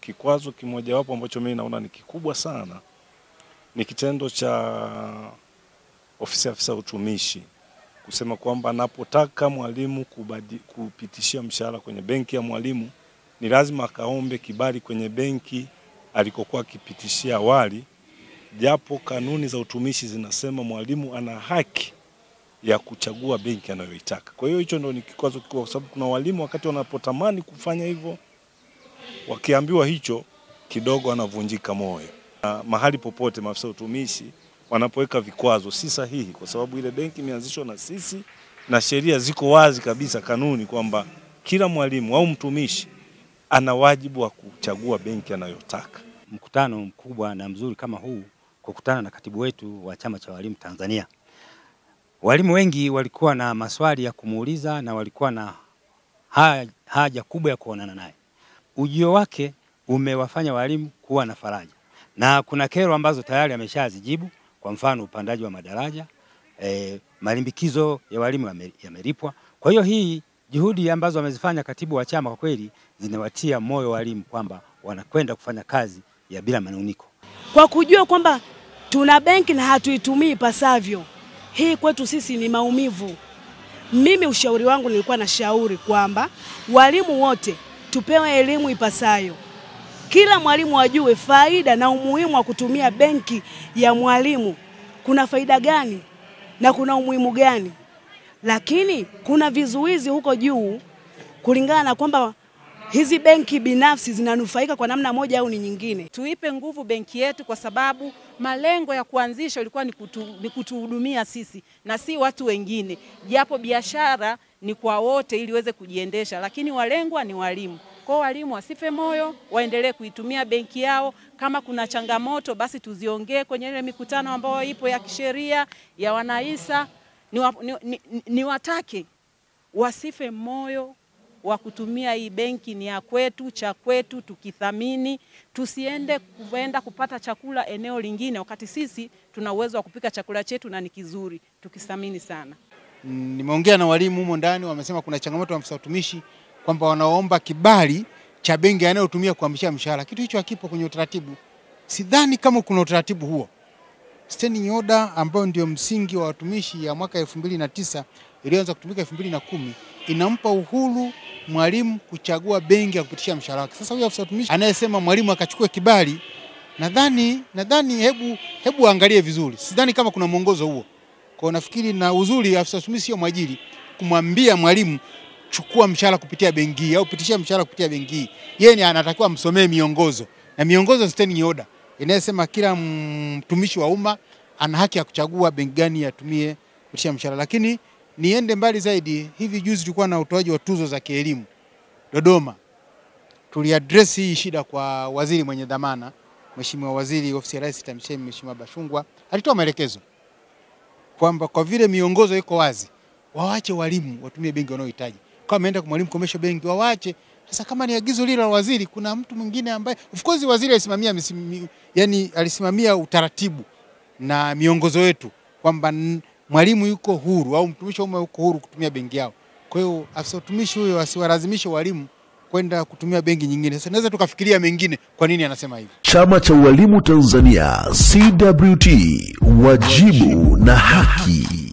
kikwazo kimojawapo ambacho mimi naona ni kikubwa sana ni kitendo cha ofisi ya afisa utumishi kusema kwamba anapotaka mwalimu kubadi, kupitishia mshahara kwenye benki ya mwalimu ni lazima akaombe kibali kwenye benki alikokuwa akipitishia awali, japo kanuni za utumishi zinasema mwalimu ana haki ya kuchagua benki anayoitaka. Kwa hiyo hicho ndio ni kikwazo kikubwa, kwa sababu kuna walimu wakati wanapotamani kufanya hivyo, wakiambiwa hicho kidogo wanavunjika moyo. Na mahali popote maafisa utumishi wanapoweka vikwazo si sahihi, kwa sababu ile benki imeanzishwa na sisi na sheria ziko wazi kabisa, kanuni kwamba kila mwalimu au mtumishi ana wajibu wa kuchagua benki anayotaka. Mkutano mkubwa na mzuri kama huu, kukutana na katibu wetu wa chama cha walimu Tanzania. Walimu wengi walikuwa na maswali ya kumuuliza na walikuwa na haja, haja kubwa ya kuonana naye. Ujio wake umewafanya walimu kuwa na faraja, na kuna kero ambazo tayari ameshazijibu. Kwa mfano upandaji wa madaraja e, malimbikizo ya walimu yame- yamelipwa. Kwa hiyo hii juhudi ambazo amezifanya katibu wa chama kwa kweli zinawatia moyo walimu kwamba wanakwenda kufanya kazi ya bila manuniko. kwa kujua kwamba tuna benki na hatuitumii ipasavyo. Hii kwetu sisi ni maumivu. Mimi ushauri wangu nilikuwa na shauri kwamba walimu wote tupewe elimu ipasayo, kila mwalimu ajue faida na umuhimu wa kutumia benki ya mwalimu. Kuna faida gani na kuna umuhimu gani? Lakini kuna vizuizi huko juu kulingana na kwamba hizi benki binafsi zinanufaika kwa namna moja au ni nyingine. Tuipe nguvu benki yetu kwa sababu malengo ya kuanzisha ilikuwa ni, kutu, ni kutuhudumia sisi na si watu wengine, japo biashara ni kwa wote ili iweze kujiendesha, lakini walengwa ni walimu. Kwa hiyo walimu wasife moyo, waendelee kuitumia benki yao. Kama kuna changamoto, basi tuziongee kwenye ile mikutano ambayo ipo ya kisheria ya wanaisa, ni, wa, ni, ni, ni watake wasife moyo wa kutumia hii benki ni ya kwetu, cha kwetu, tukithamini. Tusiende kuenda kupata chakula eneo lingine, wakati sisi tuna uwezo wa kupika chakula chetu na ni kizuri, tukithamini sana. Mm, Nimeongea na walimu humo ndani, wamesema kuna changamoto ya afisa utumishi kwamba wanaomba kibali cha benki anayotumia kuhamishia mshahara. Kitu hicho hakipo kwenye utaratibu. Sidhani kama kuna utaratibu huo. Standing order ambayo ndio msingi wa watumishi ya mwaka elfu mbili na tisa iliyoanza kutumika elfu mbili na kumi inampa uhuru mwalimu kuchagua benki ya kupitisha mshahara wake. Sasa huyo afisa utumishi anayesema mwalimu akachukue kibali, nadhani nadhani hebu hebu angalie vizuri. Sidhani kama kuna mwongozo huo. Kwa nafikiri na uzuri afisa utumishi sio mwajiri kumwambia mwalimu chukua mshahara kupitia benki hii au pitishia mshahara kupitia benki hii. Yeye ni anatakiwa msomee miongozo. Na miongozo ni standing order inayosema kila mtumishi wa umma ana haki ya kuchagua benki gani atumie kupitisha mshahara. Lakini niende mbali zaidi, hivi juzi tulikuwa na utoaji wa tuzo za kielimu Dodoma. Tuliaddress hii shida kwa waziri mwenye dhamana, Mheshimiwa Waziri Ofisi ya Rais TAMISEMI, Mheshimiwa Bashungwa alitoa maelekezo kwamba kwa vile miongozo iko wazi, wawache walimu watumie benki wanayohitaji. Kama ameenda kwa mwalimu commercial bank, wawache. Sasa kama ni agizo lile la waziri, kuna mtu mwingine ambaye of course waziri alisimamia misimi, yani alisimamia utaratibu na miongozo yetu kwamba n- mwalimu yuko huru au mtumishi wa umma yuko huru kutumia benki yao. Kwa hiyo afisa utumishi huyo asiwalazimishe walimu kwenda kutumia benki nyingine. Sasa naweza tukafikiria mengine, kwa nini anasema hivi. Chama cha Walimu Tanzania CWT, wajibu na haki.